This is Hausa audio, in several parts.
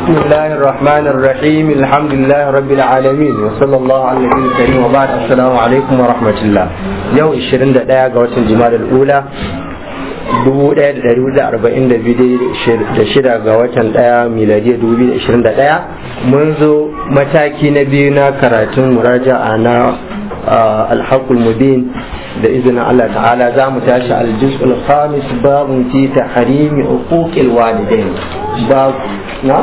بسم الله الرحمن الرحيم الحمد لله رب العالمين وصلى الله على النبي الكريم وبعد السلام عليكم ورحمة الله يوم 21 ga watan Jumada al-Ula 1442 da shida ga watan daya miladiya 2021 mun zo mataki na biyu na karatun muraja'a na alhaqul mubin da izinin Allah ta'ala za mu tashi aljuz'ul khamis babun fi tahrimi uquqil walidain bab na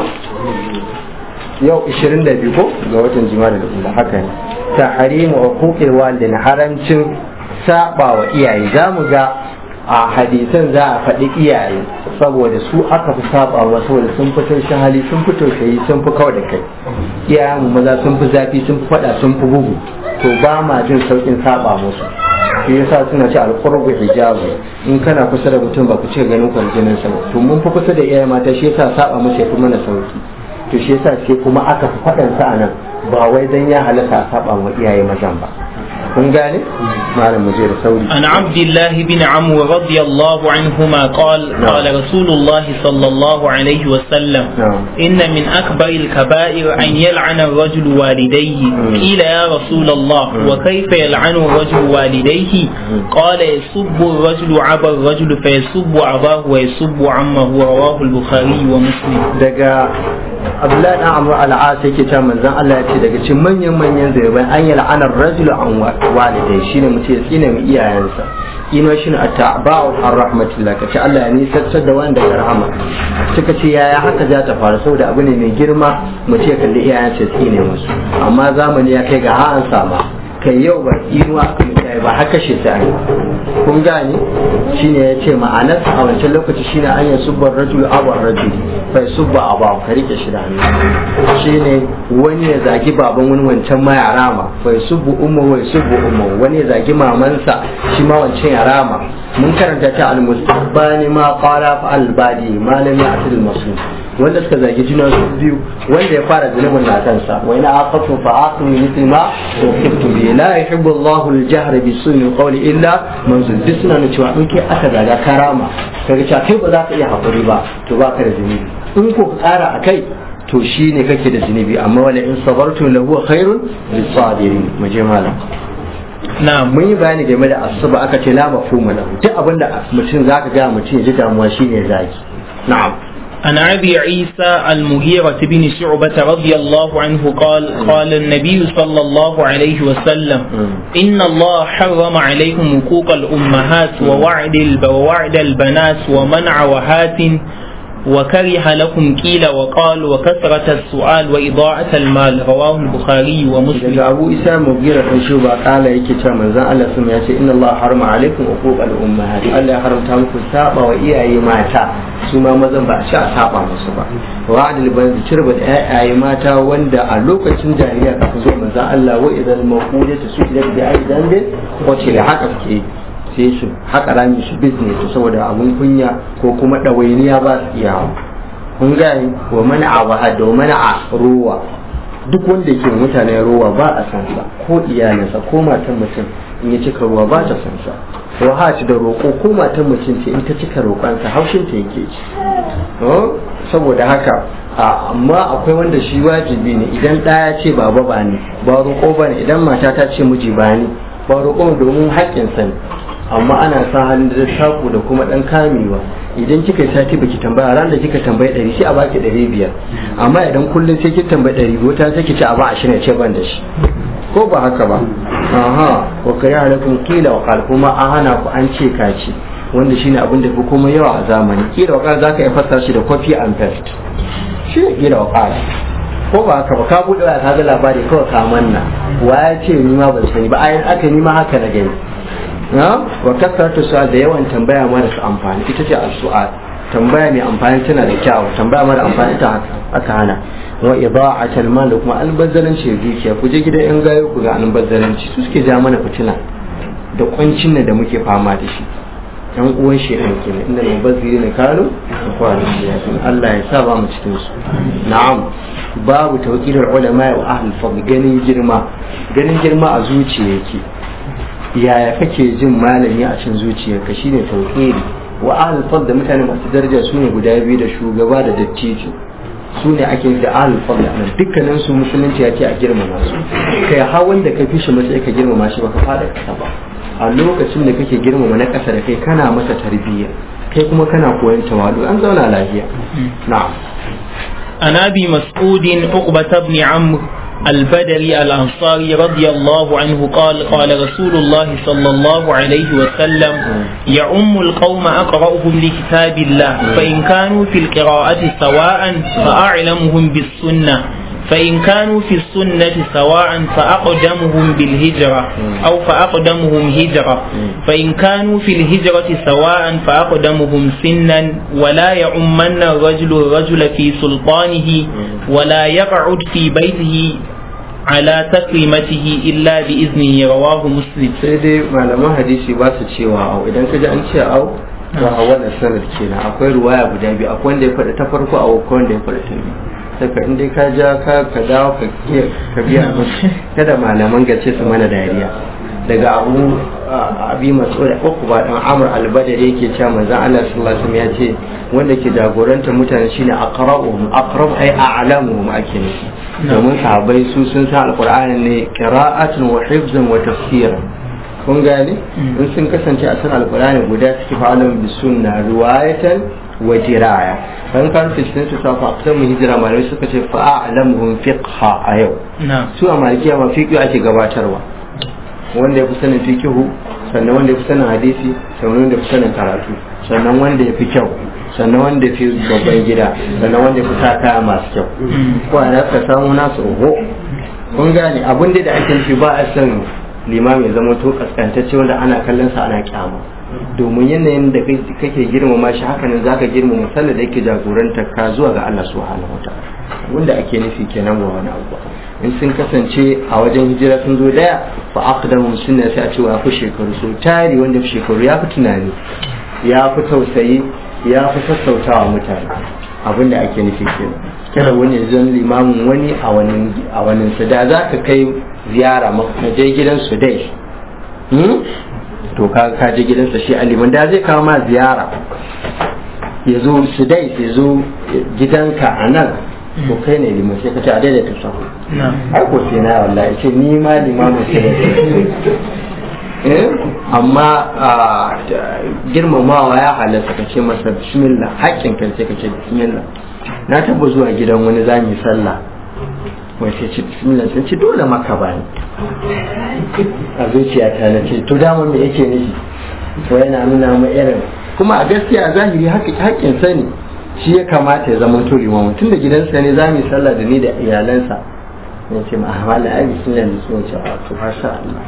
yau 22 ko ga watan jima'a da ula haka ne tahrimi uquqil walidain haramcin saba wa iyaye za mu ga a hadisan za a faɗi iyaye saboda su aka fi saba wa saboda sun fi taushin hali sun fi tausayi sun fi kawai da kai iyayen mu maza sun fi zafi sun fi faɗa sun fi bugu to ba ma jin saukin saba musu shi yasa suna ce alqurbu hijabu in kana kusa da mutum ba ku ce ganin kwarjinin sa to mun fi kusa da iyaye mata shi yasa saba musu ya fi mana sauki to shi yasa sai kuma aka fi faɗan sa anan ba wai dan ya halaka a saba wa iyaye mazan ba kun gane malam muje da sauri عن عبد الله بن عمرو رضي الله عنهما قال قال رسول الله صلى الله عليه وسلم نعم. إن من أكبر الكبائر أن يلعن الرجل والديه قيل يا رسول الله وكيف يلعن الرجل والديه قال يسب الرجل عبا الرجل فيسب أباه ويسب عمه رواه البخاري ومسلم daga abdullahi dan amru al'as yake cewa manzon Allah ya ce daga cikin manyan manyan zaibai an yi la'anar rajulu an walidai shine mu ce tsine mu iyayensa ino shine at-ta'ba'u ar rahmatillah kace Allah ya nisantar da wanda ya rahama suka ce yaya haka za ta faru saboda abu ne mai girma mu ce kalli iyayensa tsine musu amma zamani ya kai ga ha an sama kai yau ba inuwa aka mutane ba haka shi ta yi kun gane shine ya ce ma'anar a wancan lokaci shine an yi subbar rajul abar rajul bai subba a ba ka rike shi da hannu shine wani ya zagi baban wani wancan ma ya rama bai subbu umma wai subbu umma wani ya zagi mamansa shi ma wancan ya rama mun karanta ta al-mustaqbani ma qala fa al-badi ma lam ya'til masum wanda suka zagi juna su biyu wanda ya fara zunubin na kansa wa ina aqatu fa aqtu mithli ma ukibtu bi la yuhibbu Allahu al-jahra bi su'i qawli illa man zulbi suna nuna cewa in kai aka zaga karama kaga cewa kai ba za ka iya hakuri ba to ba ka da zunubi in ko ka tsara akai to shi ne kake da zunubi amma wala in sabartum lahu khairun lis-sabirin mu je malam نعم mun yi bayani game da asuba aka ce la mafhuma lahu duk abinda mutum zaka ga mutum ya ji damuwa shine zaki na'am عن ابي عيسى المغيرة بن شعبة رضي الله عنه قال قال النبي صلى الله عليه وسلم إن الله حرم عليكم حقوق الأمهات ووعد الب ووعد البنات ومنع وهات وكره لكم قيل وقال وكثرة السؤال وإضاعة المال رواه البخاري ومسلم daga abu isa mugira kan shi ba kala yake cewa manzon Allah sun ya ce inna Allah harma alaikum uquqal ummahat Allah ya haramta muku saba wa iyaye mata su ma mazan ba a ci a saba musu ba wa adil ban cirba da iyaye mata wanda a lokacin jahiliya kafin zuwa manzon Allah wa idan maqulatu su da bi aidan bin ko ce da haka suke sai su haka rami su business saboda abun kunya ko kuma ɗawainiya ba su iya kun gani wa mana a wahada wa mana a ruwa duk wanda ke mutane ruwa ba a san sa ko iyalinsa ko matan mutum in ya cika ruwa ba ta san sa wahaci da roƙo ko matan mutum ce in ta cika roƙonsa haushin ta yake ci saboda haka amma akwai wanda shi wajibi ne idan ɗaya ce baba ba ne ba roƙo ba ne idan mata ta ce miji ba ne ba roƙo domin haƙƙinsa ne amma ana sa halin da taku da kuma dan kamewa idan kika yi sati baki tambaya ran da kika tambayi ɗari sai a baki ɗari biyar amma idan kullum sai kika tambayi ɗari biyu ta sai ki ci a ba ashirin ce ban da shi ko ba haka ba aha wa kare alaikum kila wa qal kuma an hana ku an ce kaci wanda shine abin da fi kuma yawa a zamani kila wa qal zaka iya fassara shi da copy and paste shi ne kila wa qal ko ba haka ba ka buɗe ka ga labari kawai ka manna wa ya ce ni ma ban sani ba ayin aka ni ma haka na gani wa kasarta su'al da yawan tambaya marasa amfani ita ce al-su'al tambaya mai amfani tana da kyau tambaya mara amfani ta aka hana wa ida'at al-mal da kuma albazzaranci da dukiya ku je gidan yan gayo ku ga albazzaranci su suke ja mana fitina da kwancin nan da muke fama da shi yan uwan shedan kenan inda mubazziri ne kano da kwanan shi Allah ya sa ba mu cikin su na'am babu tawqidul ulama wa ahlul fadl ganin girma ganin girma a zuciya yake yaya kake jin malami a cin zuciyarka shine tauhidi wa ahlul fadl da mutane masu daraja su ne guda biyu da shugaba da dattijo su ne ake da ahlul fadl nan dukkanin su musulunci ya ce a girmama su kai har wanda ka fi shi matsayi ka girmama shi baka fada kasa ba a lokacin da kake girmama na kasa da kai kana masa tarbiyya kai kuma kana koyon tawadu an zauna lafiya na'am عن ابي مسعود عقبة بن عمرو البدري الأنصاري رضي الله عنه قال قال رسول الله صلى الله عليه وسلم يعم القوم أقرأهم لكتاب الله فإن كانوا في القراءة سواء فأعلمهم بالسنة فإن كانوا في السنة سواء فأقدمهم بالهجرة أو فأقدمهم هجرة فإن كانوا في الهجرة سواء فأقدمهم سنا ولا يعمن الرجل الرجل في سلطانه ولا يقعد في بيته على تكريمته إلا بإذنه رواه مسلم sai dai malaman hadisi ba su cewa au idan ka ji an ce au to a wannan sanad kenan akwai ruwaya guda biyu akwai wanda ya faɗi ta farko a akwai wanda ya faɗi ta biyu saka in dai ka ja ka ka dawo ka kiya ka biya musu kada malaman gace su mana dariya daga abu abi masu da uku ba dan amur albadar yake cewa manzon Allah sallallahu alaihi wasallam ya ce wanda ke jagoranta mutane shine aqra'uhum aqrab ay a'lamuhum ake nufi domin sahabbai su sun san alqur'ani ne qira'atan wa hifzan wa tafsiran kun gane in sun kasance a san alqur'ani guda suke fa'alan bi sunna riwayatan wa diraya kan kan fitin su safa akan mu hijira malamai suka ce fa'alamuhum fiqha a yau su a malikiya ma fiqh ake gabatarwa wanda ya fi sanin fikihu sannan wanda ya fi sanin hadisi sannan wanda ya fi sanin karatu sannan wanda ya fi kyau sannan wanda ya fi babban gida sannan wanda ya fi sa kaya masu kyau ko a ka samu nasu oho kun gane abin da ake nufi ba a san limami ya zama to kaskantacce wanda ana kallon sa ana kyama domin yanayin da kake girmama shi haka nan zaka girmama sallar da yake jagorantar ka zuwa ga Allah subhanahu wataala wanda ake nufi kenan wa wani abu in sun kasance a wajen hijira sun zo daya fa aqdamu sunna sai a ce wa fi shekaru so tari wanda fi shekaru ya fi tunani ya fi tausayi ya fi sassautawa mutane abin da ake nufi kenan kada wani ya zan limamin wani a wani a wani su da za ka kai ziyara na je gidan su dai to ka ka je gidansa shi aliman da zai kawo ma ziyara ya zo su dai ya zo gidanka a nan to kai ne liman sai ka ce a daidaita sahu ai ko sai na wallahi ce ni ma limamin sai eh amma girmamawa ya halatta ka ce masa bismillah haƙƙin kan sai ka ce bismillah na taba zuwa gidan wani zami sallah wai sai ce bismillah sai ce dole maka ba ni a zuciyata na ce to dama me yake nufi to yana nuna mu irin kuma a gaskiya a zahiri haƙƙin sani shi ya kamata ya zama to limamu tun da gidansa ne za mu yi sallah da ni da iyalansa ya ce ma ahmala ai bismillah da sun ce to masha Allah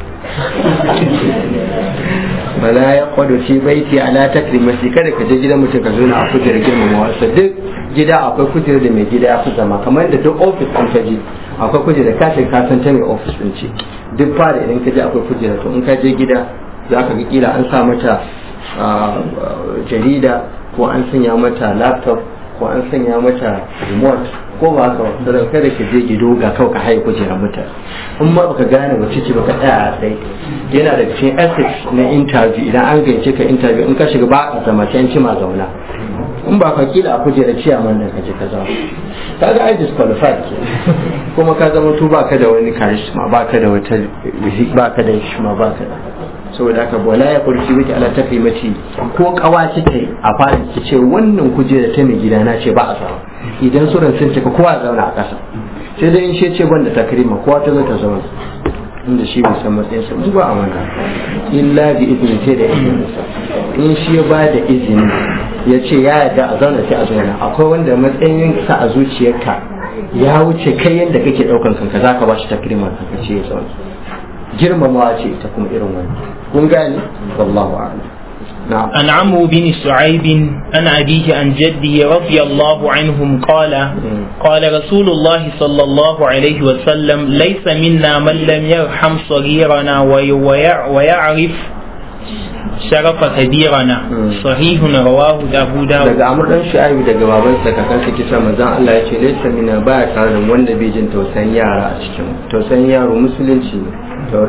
bala ya kwado shi baiti ala takrimati kada ka je gidan mutum ka zo na a kujerar girmama wasa duk gida akwai kujerar da mai gida ya fi zama kamar da duk ofis an ka je akwai kujerar ka ce ka san ta mai ofis din ce duk fara idan ka je akwai kujerar to in ka je gida za ka ga kila an sa mata jarida ko an sanya mata laptop ko an sanya mata remote ko ba haka ba kada ka je gido ga kawai ka haye kujerar mutane in ma baka gane wace ce baka tsaya a tsaye yana da cikin ethics na interview idan an gayyace ka interview in ka shiga ba a zama can ma zauna in ba ka kila a kujerar ciyaman da ka je ka zama ka ga ai disqualified ke kuma ka zama to baka da wani charisma baka da wata baka da shima baka da saboda haka bola ya kurci wiki ala tafi mace ko kawa ta a fara ki ce wannan kujera ta mai gida na ce ba a samu idan suran sun cika kowa zauna a ƙasa sai dai in shi ce banda takrima kowa ta zo ta zauna inda shi bai san matsayin sa mu ba a mana illa bi izini sai da izini in shi ya ba da izini ya ce ya yarda a zauna sai a zauna akwai wanda matsayin sa a zuciyarka ya wuce kai yadda kake daukan kanka zaka ba shi takrima ka ce ya zauna girmamawa ce ita kuma irin wani kun gane wallahu a'lam نعم. عن عمرو بن شعيب عن أبيه عن جده رضي الله عنهم قال قال رسول الله صلى الله عليه وسلم ليس منا من لم يرحم صغيرنا ويعرف شرف كبيرنا صحيح رواه أبو داود daga amur dan shu'aibu daga babansa kakansa kisa manzon Allah ya ce laysa mina ba tare da wanda bai jin tausayin yara a cikin tausayin yaro musulunci ne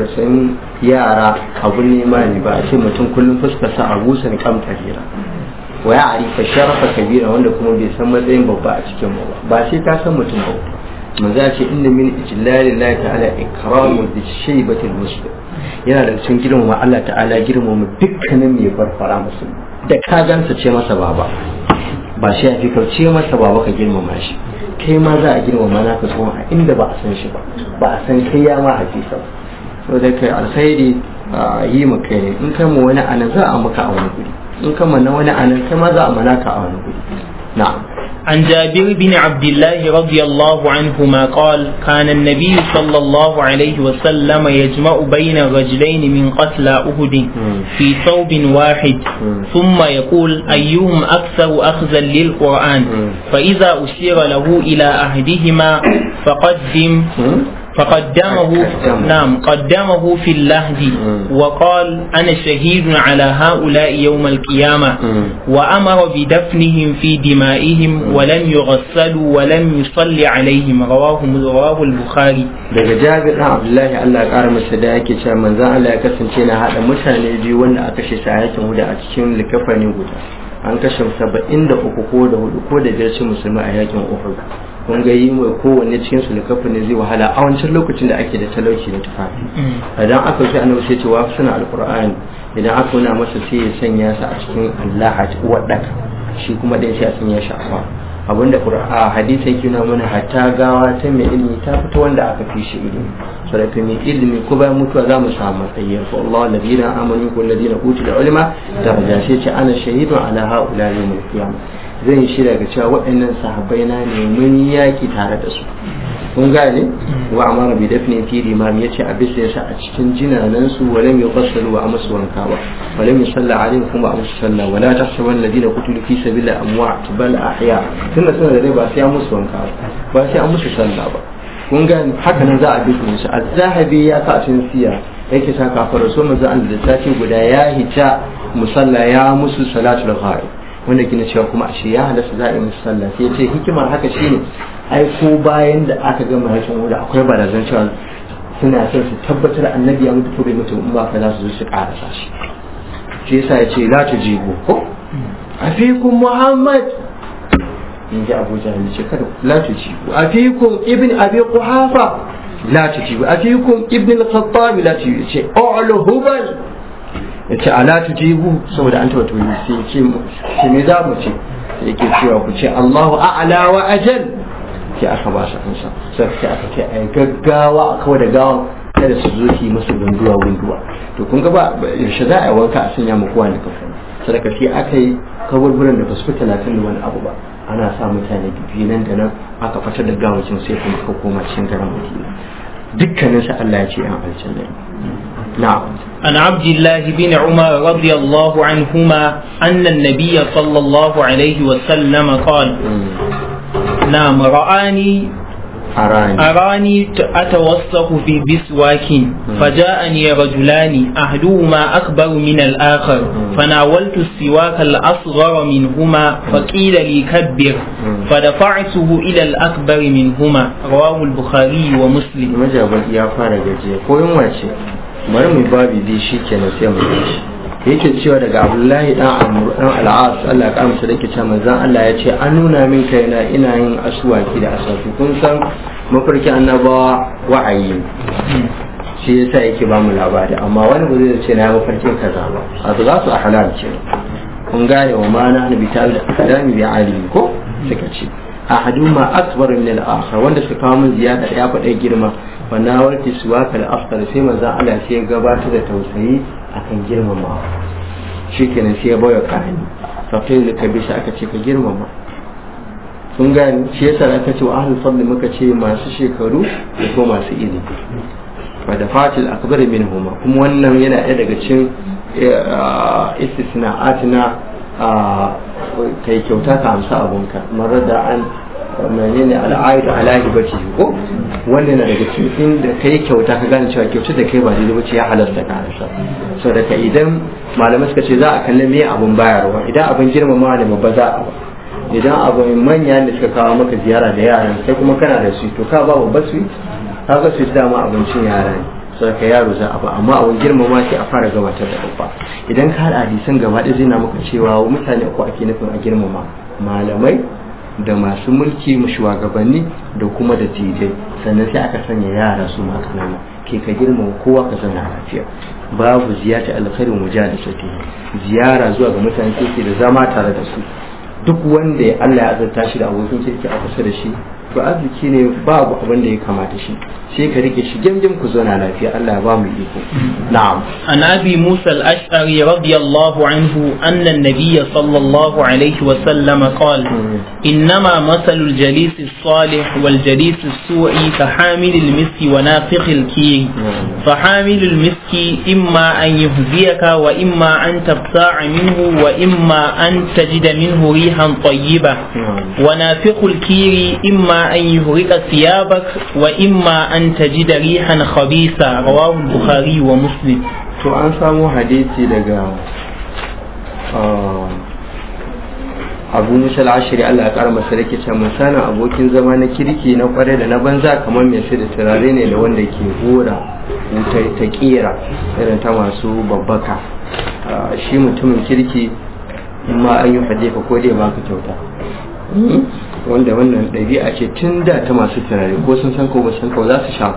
tausayin yara abu ne ma ne ba a ce mutum kullum fuskarsa a busan kam hira wa ya arifa sharafa kabira wanda kuma bai san matsayin babba a cikin mu ba ba sai ka san mutum ba manzo ya ce inna min ijlalillahi ta'ala ikramu bi shaybatil muslim yana da cikin girmama Allah ta'ala girmama dukkanin mai farfara musulmi da ka gansa ce masa baba ba shi ya fi kauce masa baba ka girmama shi kai ma za a girmama naka tsohon a inda ba a san shi ba ba a san kai ya ma hakisa ba saboda kai alkhairi yi mu kai ne in kai mu wani anan za a maka a wani guri in kai mana wani anan kai ma za a mana ka a wani guri na'am عن جابر بن عبد الله رضي الله عنهما قال كان النبي صلى الله عليه وسلم يجمع بين رجلين من قتلى أهد في ثوب واحد ثم يقول أيهم أكثر أخذا للقرآن فإذا أشير له إلى أحدهما فقدم فقدمه نعم قدمه في اللهد وقال أنا شهيد على هؤلاء يوم القيامة وأمر بدفنهم في دمائهم ولم يغسلوا ولم يصلي عليهم رواه رواه البخاري daga jabir ɗan abdullahi allah ya ƙara masa da yake cewa manzan allah ya kasance na haɗa mutane biyu wanda aka kashe shi a yakin huda a cikin likafani guda an kashe saba'in da uku ko da hudu ko da biyar musulmi a yakin uhud kun ga yi mai kowanne cikin su likafa ne zai wahala a wancan lokacin da ake da talauci da tufafi idan aka wuce annabi sai ce wa suna alqur'ani idan aka nuna masa sai ya sanya sa a cikin Allah a cikin wadaka shi kuma dai sai a sanya shi a abinda qur'a hadisi yake nuna mana hatta gawa ta mai ilimi ta fita wanda aka fi shi ilimi saboda mai ilimi ko bayan mutuwa za mu samu matsayi fa Allah alladhina amanu wal ladina utul ilma daraja sai ce ana shahidun ala haula yawmil qiyamah zan shi daga cewa waɗannan sahabbai na ne mun yaki tare da su kun gane wa amara bi dafni fi limam yace a bisa yasa a cikin jinanan su wala mai qassalu wa amsu wanka ba wala mai salla alaihim kuma amsu salla wala tahsaban alladhina qutilu fi sabilillahi amwat bal ahya tunda suna da rai ba sai an musu wanka ba ba sai an musu salla ba kun gane haka nan za a bi su az-zahabi ya ka cin siya yake sa kafar so manzo Allah da sati guda ya hita musalla ya musu salatul ghaib wanda gina cewa kuma a shi ya halasta za a yi musu sallah sai ce hikimar haka shine ai ko bayan da aka gama hakin wuda akwai barazan cewa suna son su tabbatar annabi ya mutu ko bai mutu in ba ka za su zo su karasa shi shi yasa ya ce la tujibu ko afikum muhammad in ji abu jahil ce kada la tujibu afikum ibn abi quhafa la tujibu afikum ibn al-khattab la tujibu ce a'lu hubal ya ce ala tujibu saboda an tabbata sai ce ce me za mu ce yake cewa ku ce Allahu a'la wa ajal sai aka ba su ansa sai sai aka ce ai gaggawa a kawai da gawan kada su zo su yi musu gunduwa gunduwa to kun ga ba yaushe za a yi wanka a sanya muku wani kafin sadaka sai aka yi kaburburan da ba su fi talatin da wani abu ba ana sa mutane biyu nan da nan aka fitar da gawacin sai kuma ka koma cikin garin madina dukkanin sa Allah ya ce an aljanna na'am عن عبد الله بن عمر رضي الله عنهما أن النبي صلى الله عليه وسلم قال نعم رآني أراني أراني أتوسخ في بسواك فجاءني رجلان أحدهما أكبر من الآخر فناولت السواك الأصغر منهما فقيل لي كبر فدفعته إلى الأكبر منهما رواه البخاري ومسلم majabar ya fara gajiya ko yin wace bari mu babi dai shi kenan sai mu yi shi yake cewa daga abdullahi dan amru dan al'as Allah ya kamsa dake cewa manzon Allah ya ce an nuna min kaina ina yin aswaki da aswaki kun san mafarki annabawa wa'ayi shi yasa yake ba mu labari amma wani ba zai ce na mafarkin kaza ba a za su a halal ce kun gane wa ma na nabi ta da kalami bi alimi ko suka ce ahaduma akbar min al-akhar wanda suka kawo min ziyada ya faɗa girma wa na warki suwaka al-afdal sai manzon Allah sai ya gabatar da tausayi akan girmama shikenan sai ya bayar kahani fa kai da kabisa aka ce ka girmama kun gani shi yasa aka ce wa ahlul fadl muka ce masu shekaru da ko masu ilimi wa da fatil akbar minhuma kuma wannan yana ɗaya daga cikin istisna'atina kai kyauta ka amsa abunka marar da an menene al'aidu ala hibati ko wanda yana daga cikin inda kai kyauta ka gane cewa kyauta da kai ba daidai bace ya halasta ka amsa so daga idan malamai suka ce za a kalli me abun bayarwa idan abin girmamawa ne babba za a ba idan abin manya da suka kawo maka ziyara da yaran sai kuma kana da su to ka ba babba su ka ga su dama abincin yara ne sai ka yaro za a ba amma a wani girmama sai a fara gabatar da babba idan ka haɗa hadisan gaba ɗaya zai na maka cewa mutane uku ake nufin a girmama malamai da masu mulki shugabanni da kuma da tijai sannan sai aka sanya yara su ma kanana ke ka girmama kowa ka zauna lafiya babu ziyarta alkhairu mujalisati ziyara zuwa ga mutane kirki da zama tare da su duk wanda ya Allah ya azurta shi da abokin kirki a kusa da shi to arziki ne babu abin da ya kamata shi sai ka rike shi gemgem ku zauna lafiya Allah ya ba mu iko na'am عن أبي موسى الأشعري رضي الله عنه أن النبي صلى الله عليه وسلم قال إنما مثل الجليس الصالح والجليس السوء كحامل المسك ونافخ الكير فحامل المسك إما أن يهزيك وإما أن تبتاع منه وإما أن تجد منه ريحا طيبة ونافخ الكير إما أن يهرق ثيابك وإما أن تجد ريحا خبيثا رواه البخاري ومسلم to an samu hadisi daga abu musa al'ashiri Allah ya kara masa rake can misalin abokin zama na kirki na kware da na banza kamar mai sai da turare ne da wanda ke hora wuta ta kera irin ta masu babbaka shi mutumin kirki in ma an yi hadifa ko dai baka kyauta wanda wannan ɗabi'a ce tun da ta masu turare ko sun san ko ba san ko za su sha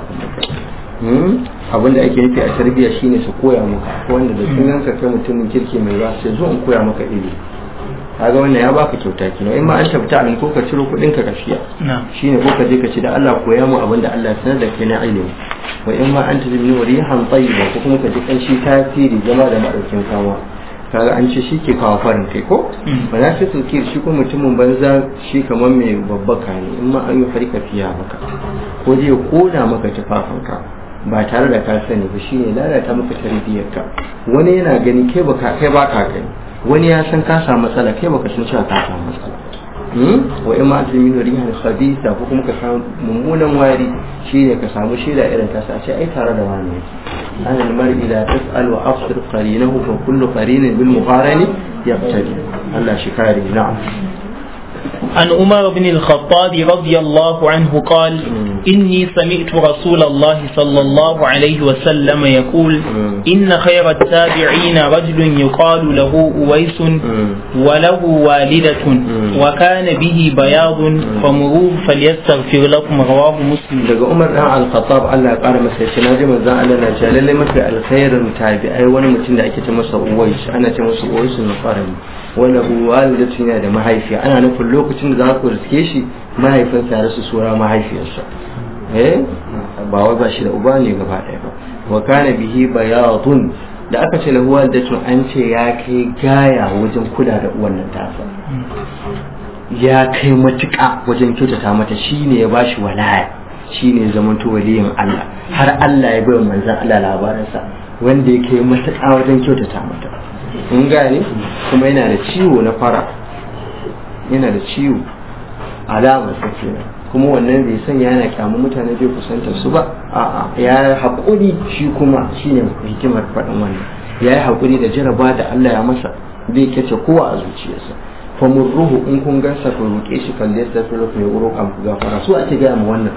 abin da ake nufi a tarbiyya shine su koya maka ko wanda da sun ganka kai mutumin kirki mai ba sai zo in koya maka ilimi kaga wannan ya baka kyauta kina in ma an tabbata an ko ka ciro kuɗin ka gaskiya shine ko ka je ka ci da Allah koya mu abin da Allah sanar da kai na ilimi wa in ma an tajibni wa rihan tayyiba ko kuma ka ji kanshi tasiri zama da madaukin kama kaga an ce shi ke kawo farin kai ko ba na fi sulki shi ko mutumin banza shi kamar mai babbaka ne in ma an yi harika fiya maka ko zai koda maka tufafinka ba tare da ka sani ba shine lalata maka tarbiyyarka wani yana gani kai baka kai baka gani wani ya san ka samu matsala kai baka san cewa ka samu matsala wa in ma azmin rihan khabisa ko kuma ka samu mummunan wari shine ka samu shaida irin ta sa ce ai tare da wani ana almar'i la tas'al wa afsir qarinahu fa kullu qarinin bil muqarani yaqtadi Allah shi kare na'am عن عمر بن الخطاب رضي الله عنه قال إني سمعت رسول الله صلى الله عليه وسلم يقول إن خير التابعين رجل يقال له أويس وله والدة وكان به بياض فمروه فليستغفر لكم رواه مسلم daga Umar dan Al-Khattab Allah ya kara masa shi naji manzon Allah na ce lalle mafi alkhairin tabi'ai wani mutum da ake ce masa Uwais ana ce masa Uwais na Qarani wanda walidatu yana da mahaifiya ana nufin lokacin da za ku riske shi mahaifinsa ya rasu sura mahaifiyarsa eh ba wai ba shi da uba ne gaba ɗaya ba wa kana bihi bayadun da aka ce lahu walidatu an ce ya kai gaya wajen kula da uwan nan tasa ya kai matuƙa wajen kyautata mata shine ya bashi walaya shine zamanto waliyin Allah har Allah ya bai manzon Allah labarinsa wanda ya kai matuƙa wajen kyautata mata mun gane kuma yana da ciwo na fara yana da ciwo alamar sa kenan kuma wannan bai sanya yana kyamu mutane bai kusantar su ba a'a ya haƙuri shi kuma shine hikimar faɗin wannan ya yi haƙuri da jaraba da Allah ya masa bai kyace kowa a zuciyarsa fa murruhu in kun gansa ku roƙe shi kan da yasta sura ku ya roƙa ku gafara su ake gaya mu wannan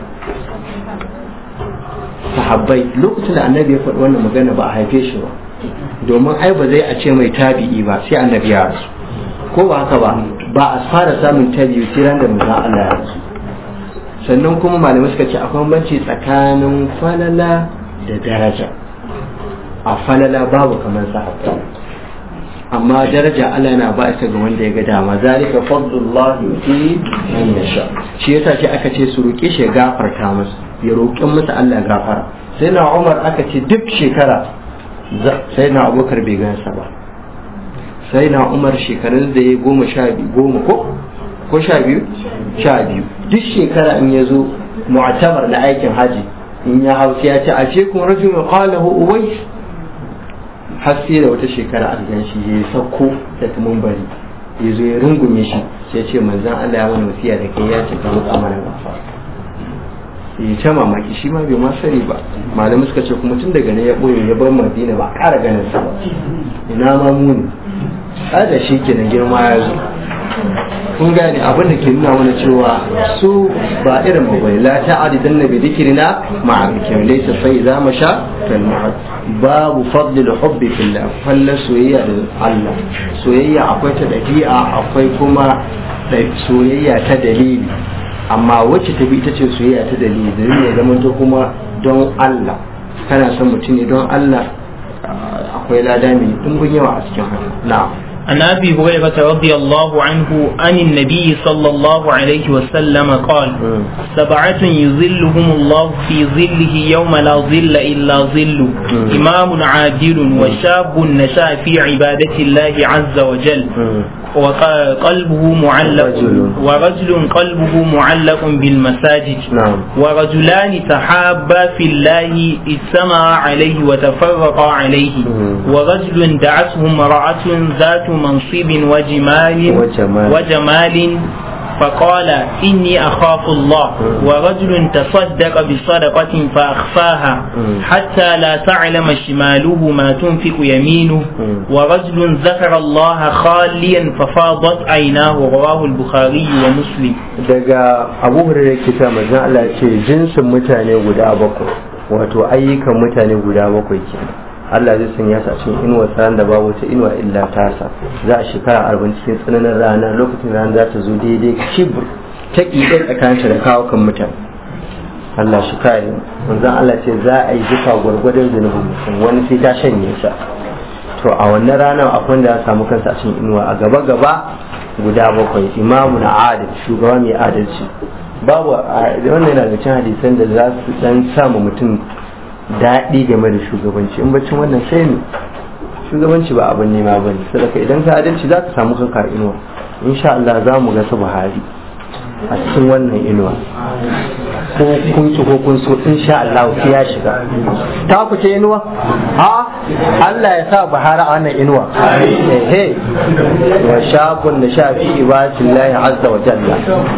sahabbai lokacin da annabi ya faɗi wannan magana ba a haife shi ba domin ai ba zai a ce mai tabi'i ba sai annabi ya rasu ko ba haka ba ba a fara samun tabi'i sai ran da manzon Allah ya rasu sannan kuma malamai suka ce akwai banci tsakanin falala da daraja a falala babu kamar sahabba amma daraja Allah yana ba ita ga wanda ya ga dama zalika fadlullah yuti man yasha shi yasa ce aka ce su roke shi ya gafarta masa ya roƙin masa Allah gafara sai na Umar aka ce duk shekara sai na abubakar bai gansa ba sai na umar shekarun da ya goma sha biyu goma ko ko sha biyu sha biyu duk shekara in ya zo mu'tabar na aikin haji in ya hau sai ya ce a ce kuma rajul mai qalahu uwais har sai da wata shekara a gan shi ya sauko da tumun bari ya zo ya rungume shi sai ya ce manzon Allah ya wani wasiya da kai ya ce ka muka mana gafara ya ta mamaki shi ma bai ma sani ba malamai suka ce kuma tun daga ne ya boye ya bar madina ba ƙara ganin sa ba ina ma muni da shi kenan girma ya zo kun gane abin da ke nuna mana cewa su ba irin mu bane la ta'adi dan nabi dikrina ma'a bikin laysa fa idza masha kal mu'ad babu fadl hubbi fillah fallan soyayya da Allah soyayya akwai ta dabi'a akwai kuma soyayya ta dalili amma wacce ta bi ita ce soyayya ta dalili dalili ya zama to kuma don Allah kana son mutum ne don Allah akwai lada mai dimbin yawa a cikin haka na'am عن ابي هريره رضي الله عنه عن النبي صلى الله عليه وسلم قال سبعه يظلهم الله في ظله يوم لا ظل الا ظل امام عادل وشاب نشا في عباده الله عز وجل وقلبه معلق ورجل قلبه معلق بالمساجد نعم ورجلان تحابا في الله اجتمعا عليه وتفرقا عليه ورجل دعته امرأة ذات منصب وجمال وجمال. وجمال فقال إني أخاف الله ورجل تصدق بصدقة فأخفاها حتى لا تعلم شماله ما تنفق يمينه ورجل ذكر الله خاليا ففاضت عيناه رواه البخاري ومسلم daga abu hurairar kita manzon Allah ce jinsin mutane guda bakwai wato ayyukan mutane guda bakwai kenan Allah zai sanya su a cikin inuwa tsaron da babu wata inuwa illa tasa za a shekara arba'in cikin tsananin rana lokacin rana za ta zo daidai kibir ta ƙiɗe tsakaninta da kawo kan mutane Allah shi kare manzon Allah ce za a yi duka gwargwadon zunubin mutum wani sai ta shanye sa to a wannan ranar akwai wanda ya samu kansa a cikin inuwa a gaba gaba guda bakwai imamu na adal shugaba mai adalci babu wannan yana da cin hadisan da za su dan samu mutum daɗi game da shugabanci in bacin wannan sai ne shugabanci ba abin nema ba ne sadaka idan ka adalci za ka samu kanka inuwa insha Allah za mu ga su Buhari a cikin wannan inuwa ko kun ci ko kun so insha Allah sai ya shiga ta ku ce inuwa ha Allah ya sa Buhari a wannan inuwa eh wa shabun da shafi ibadillahi azza wa jalla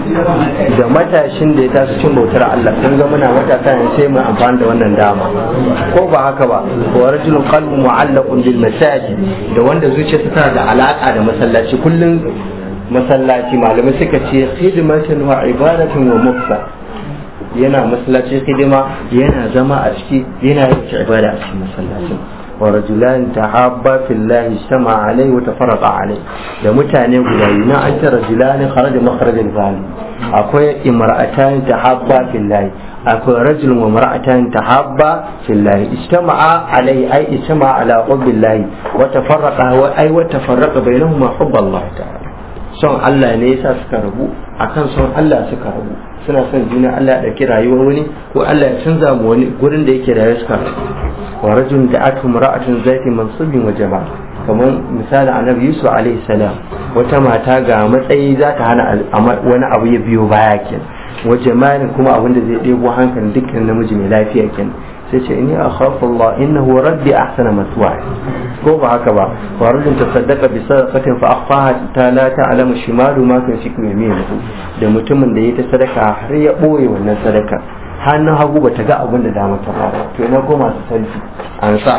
da matashin da ya tashi cin bautar Allah kun ga muna matasa ne sai mu amfani da wannan dama ko ba haka ba wa rajulun qalbu mu'allaqun bil masajid da wanda zuciyarsa tana da alaka da masallaci kullum masallaci malamai suka ce khidmatan wa ibadatan wa mufsa yana masallaci hidima yana zama a ciki yana yin ibada a cikin masallacin wa rajulan tahabba fillahi ijtama alai wa tafarraqa alai da mutane guda biyu na an ta rajulan kharaja makharaj al akwai imra'atan tahabba fillahi akwai rajulun wa mar'atan tahabba fillahi ijtama'a alai ai ijtama'a ala hubbillahi wa tafarraqa wa ai wa tafarraqa bainahuma hubballah ta'ala son Allah ne yasa suka rabu akan son Allah suka rabu suna son juna Allah ya ɗauki rayuwar wani ko Allah ya canza mu wani gurin da yake rayuwa suka rabu wa rajulun da atu mar'atun zati mansubin wa jama'a kamar misali annabi Yusuf alaihi salam wata mata ga matsayi za ta hana wani abu ya biyo baya kenan wa jama'in kuma abin da zai ɗebo hankalin dukkan namiji mai lafiya kenan sai ce inni akhafu Allah innahu rabbi ahsana maswaya ko ba haka ba wa rajul tasaddaqa bi sadaqatin fa akhfaha ta la ta'lamu shimalu ma tunfiqu yaminuhu da mutumin da yayi ta sadaka har ya boye wannan sadaka hannun hagu bata ga abin da dama ta fara to ina ko masu salfi an sa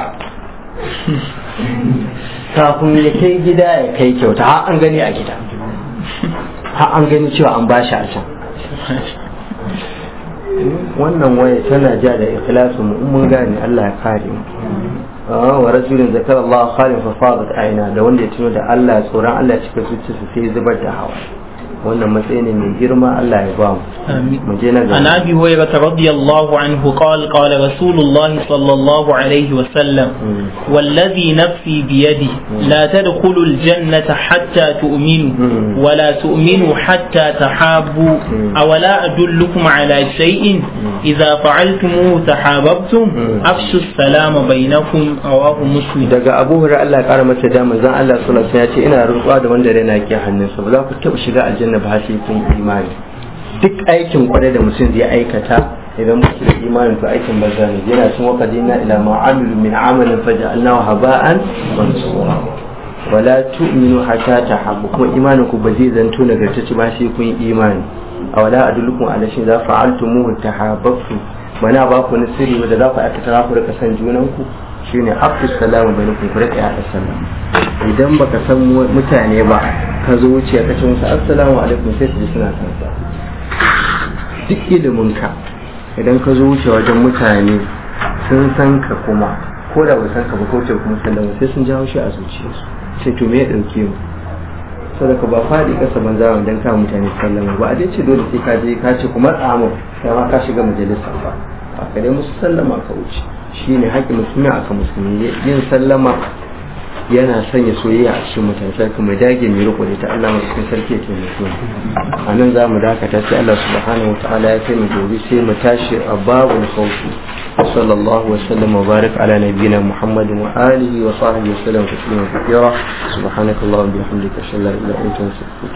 kafin ya kai gida ya kai kyauta har an gani a gida har an gani cewa an bashi a can wannan waya tana ja da ikhlasu mu mun gane Allah ya kare mu wa rasulun zakar Allah khalin fa fadat aina da wanda ya tuno da Allah tsoron Allah cika zuciyarsa sai zubar da hawa wannan matsayi ne mai girma Allah ya ba mu mu je na عن ابي هريره رضي الله عنه قال قال رسول الله صلى الله عليه وسلم والذي نفسي بيده لا تدخلوا الجنه حتى تؤمنوا ولا تؤمنوا حتى تحابوا اولا ادلكم على شيء اذا فعلتموه تحاببتم افشوا السلام بينكم رواه مسلم daga Abu Hurairah Allah ya kara masa da manzon Allah sallallahu alaihi wasallam ya ce ina rantsuwa da wanda raina ke hannunsa ba za ku taba shiga aljanna ba sai kun imani duk aikin kwarai da mutum zai aikata idan mutum da imanin to aikin banza ne yana cin waka dina ila ma'amilu min amalin faja'alnahu haba'an mansura wala tu'minu hatta tahabbu kuma imanin ku ba zai zanto nagartacce ba sai kun imani a wala adullukum ala shin za fa'altumuhu tahabbtu mana ba ku nasiri wanda za ku aikata za ku rika san junan ku shine afis salamu bainakum ku rika yaɗa sallama idan baka san mutane ba ka zo wuce ka ce musu assalamu alaikum sai su ji suna san sa duk ilimin ka idan ka zo wuce wajen mutane sun san ka kuma ko da ba san ka ba ko ce kuma sallama sai sun jawo shi a zuciyarsu sai to me ya dauke mu sadaka ba faɗi ƙasa ban zama dan ka mutane sallama ba a dai ce dole sai ka je ka ce kuma tsamu sai ma ka shiga majalisa ba a kare musu sallama ka wuce shine haƙƙin musulmi aka musulmi yin sallama yana sanya soyayya a cikin mutane sai kuma dage mai riko da ta Allah mai cikin sarki ya taimake mu a nan za mu dakata sai Allah subhanahu wataala ya kai mu gobe sai mu tashi a babul khawfi صلى الله وسلم وبارك على نبينا محمد وآله وصحبه وسلم تسليما كثيرا سبحانك اللهم وبحمدك أشهد أن لا إله إلا أنت